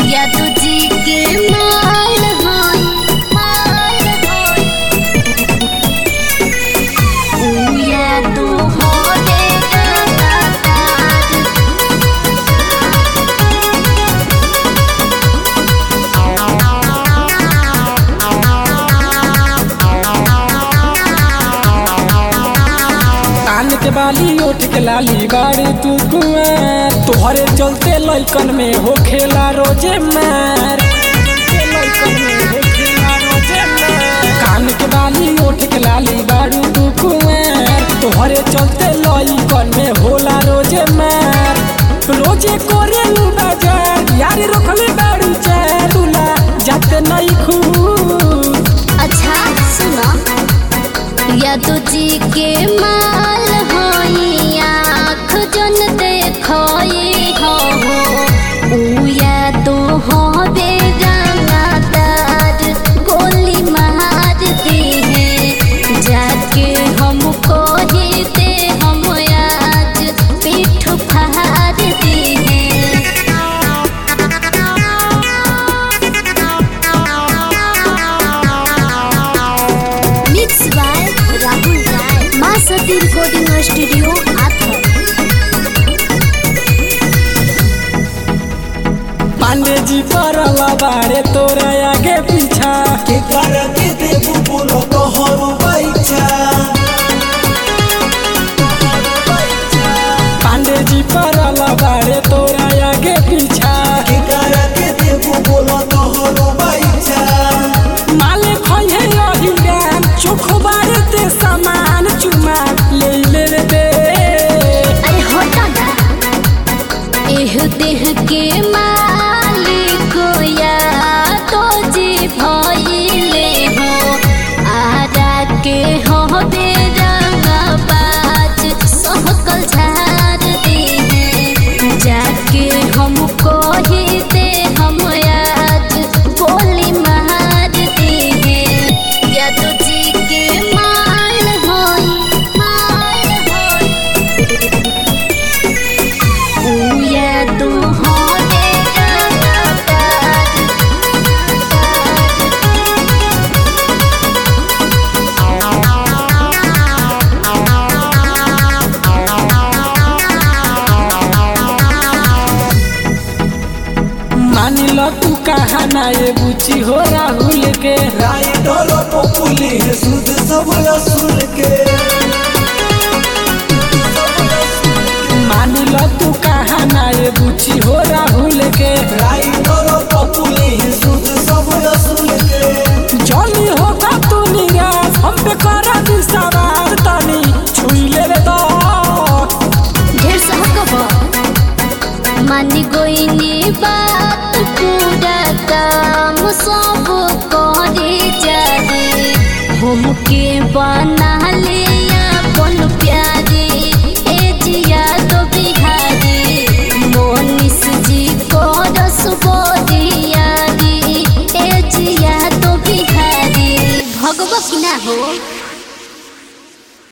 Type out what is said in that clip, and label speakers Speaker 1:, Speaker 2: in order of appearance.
Speaker 1: या तुझी के माल होई माल होई ऊ या तू हो देगा
Speaker 2: कान के बाली ओठ के लाली बाड़ी तू कुआं तोहरे चलते लइकन में हो खेला रोजे मार के लइकन में हो खेला रोजे मार। कान के बाली ओठ के लाली बाड़ी तू कुआं तोहरे चलते लइकन में होला रोजे मार रोजे कोरे नु बाजार यारी रखले बाड़ी चालूला जाते नहीं खूब
Speaker 1: अच्छा सुनो या तुझी के माल होई आँख जन देखोई हो ऊ या तो हो बेगानादार गोली मार दी है जाके हमको ही दे हम आज पीठ फाड़ दी है मिक्स बाय राहुल राय माँ सती रिकॉर्डिंग स्टूडियो आथर
Speaker 2: पांडे जी परला बाड़े तोरा आगे पीछा
Speaker 3: के कर के देबू बोलो तोहरो बैठा
Speaker 2: पांडे जी परला बाड़े तोरा आगे पीछा
Speaker 3: के कर के देबू बोलो तोहरो बैठा
Speaker 2: माले खोहे यही गान चोख बाड़े ते सामान चुमा ले ले रे दे
Speaker 1: अरे होता ना एह देह के मालिक या तो जी भइले हो आरा के हो बेरंगा बाज सहकल झाड़ दी है जाके हमको ही दे हम आज गोली मार दी है या तो जी के माल होई माल होई ऊ या तू हो
Speaker 2: मानी लो तू कहा ना ये बुची हो राहुल के
Speaker 3: राय डोलो पपुली है सुध सब असुर के
Speaker 2: मानी लो तू कहा ना ये बुची हो राहुल के
Speaker 3: राय डोलो पपुली है सुध सब असुर के
Speaker 2: जॉली होगा तू निराश हम पे करा दी सवार तनी छुई ले रे तो
Speaker 1: ढेर सहकब मानी गोइनी बात पूरा काम सब करे जाए हमके बना ले